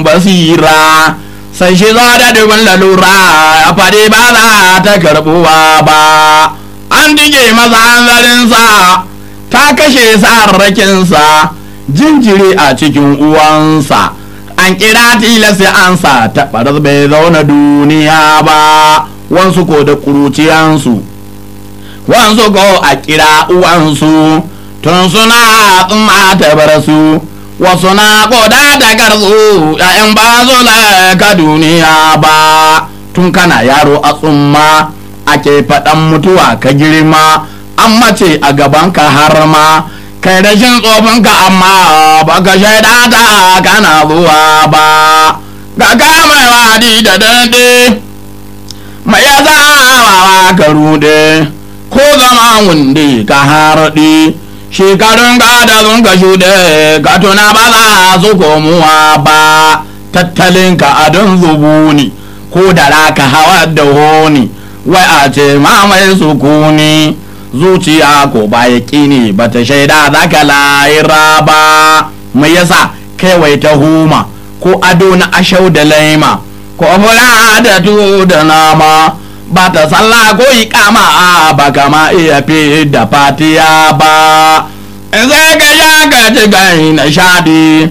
rashin basira sai shi zo da dubin lalura ya faɗi ba za ta karɓuwa ba an dige masa hanzarinsa ta kashe sarrakinsa jinjiri a cikin uwansa an kira tilasi ansa ta ɓarar bai zauna duniya ba wansu ko da ƙuruciyansu wansu ko a kira uwansu tun suna tsumma ta bar su wasu na koda da karzu ‘ya'yan ba zo ka duniya ba tun kana yaro a tsumma ake faɗan mutuwa ka girma an mace a gabanka har ma kai rashin tsofinka amma baka shaida ta kana zuwa ba ga mai wadi da dande mai ya zawa ka rude ko zama wunde ka harɗi shekarun gada sun ka shuɗe ka tuna ba za su komuwa ba tattalin ka adon zubuni ko da raka hawa da honi wai a ce mamaye sukuni zuciya ko ba ya ne ba ta shaida za ka layira ba mai yasa kaiwai ta huma ko ado na ashau da laima ko fura da tuwo da nama ba ta sallah ko ikama ba kama iya fi da fatiya ba sai ka sha ka ci gani na shaɗi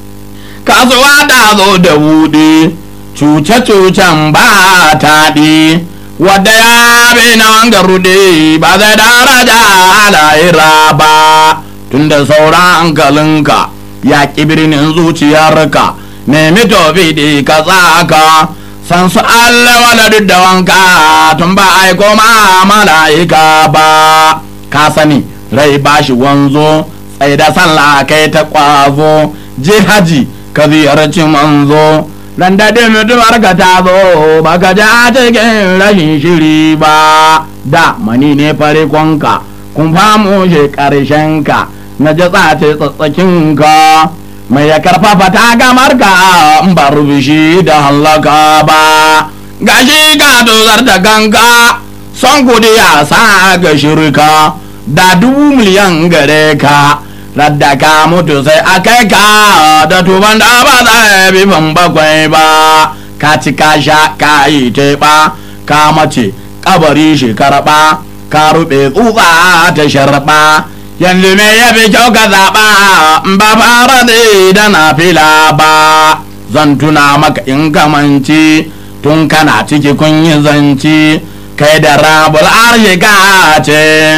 kasuwa ta zo da buɗe cuce-cucen ba taɗi wadda ya bi na wanga rude ba zai daraja alayira ba tunda sauran hankalinka ya ƙi birnin zuciyarka nemi tofi da ka tsaka san su Allah wala duk da wanka tun ba aiko ma mala'ika ba ka sani rai ba shi wanzo tsaye da sallah kai ta kwazo je haji ka ziyarci manzo ran da mutumar ka ta zo ba ka ja cikin rashin shiri ba da mani ne farikonka kun famu shi ka na ji tsace tsatsakinka mai ya karfafa ta gamar ka in ba rubishi da hallaka ba gashi ka tozar da ganga son kudi ya sa ga shirka da dubu miliyan gare ka radda ka mutu sai a kai ka da tuban da ba za bi ban bakwai ba ka ci ka sha ka yi teɓa ka mace kabari shi karɓa ka ruɓe tsutsa ta sharɓa yanzu me ya fi kyau ka zaɓa ba fara da na fila ba zan tuna maka in kamanci tun kana ciki kun yi zanci kai da rabul arzika ce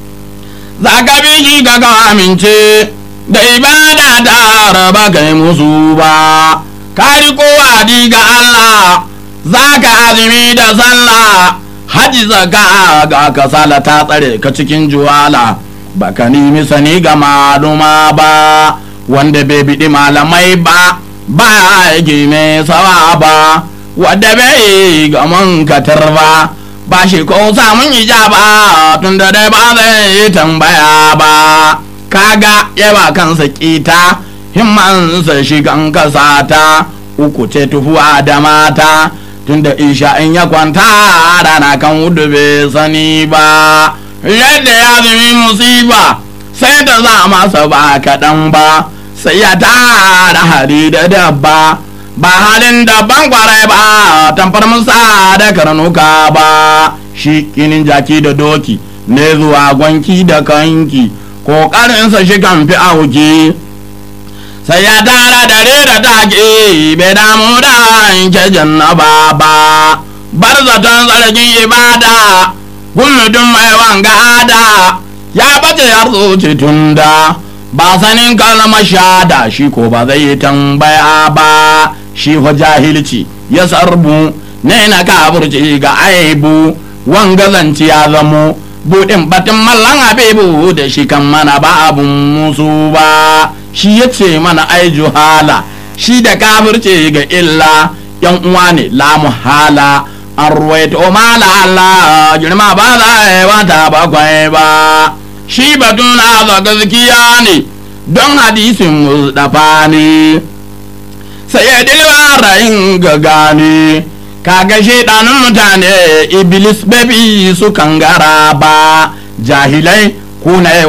za ka bi shi ka amince da ibada da raba kai musu ba ka riko wadi ga Allah za ka azumi da sallah haji zaka ga kasala ta tsare ka cikin juwala baka nemi sani ga maluma ba wanda bai biɗi malamai ba ba aiki mai sawa ba wadda bai ga mankatar ba ba shi ko samun ijaba tun da dai ba zai tambaya ba kaga yaba kansa kita himmansa shigan kasata uku ce tufuwa da mata tun da isha in ya kwanta rana kan wudu bai sani ba yadda ya zumi musiba sai ta za masa ba kaɗan ba sai ya tara hari da dabba ba halin daban kwarai ba tamfar musa da karnuka ba shi kinin jaki da doki ne zuwa gwanki da kanki ƙoƙarinsa shi kan fi auki sai ya tara dare da take bai damu da yanke jannaba ba bar zaton zargin ibada gumudun mai wanga da ya bace har zuci tunda ba sanin kalmar shada shi ko ba zai yi tambaya ba shi fa jahilci ya sarbu ne na kaburci ga aibu wanga zanci ya zamo buɗin batun mallan habibu da shi kan mana ba abun musu ba shi ya ce mana ai juhala shi da kafirce ga illa yan uwa ne la muhala an ruwaito mala Allah girma ba za a yi wata bakwai ba shi batun na gaskiya ne don hadisin mustafa ne sai ya dilba rayin ga gane kaga shaidanin mutane iblis babi su kangara ba jahilai kuna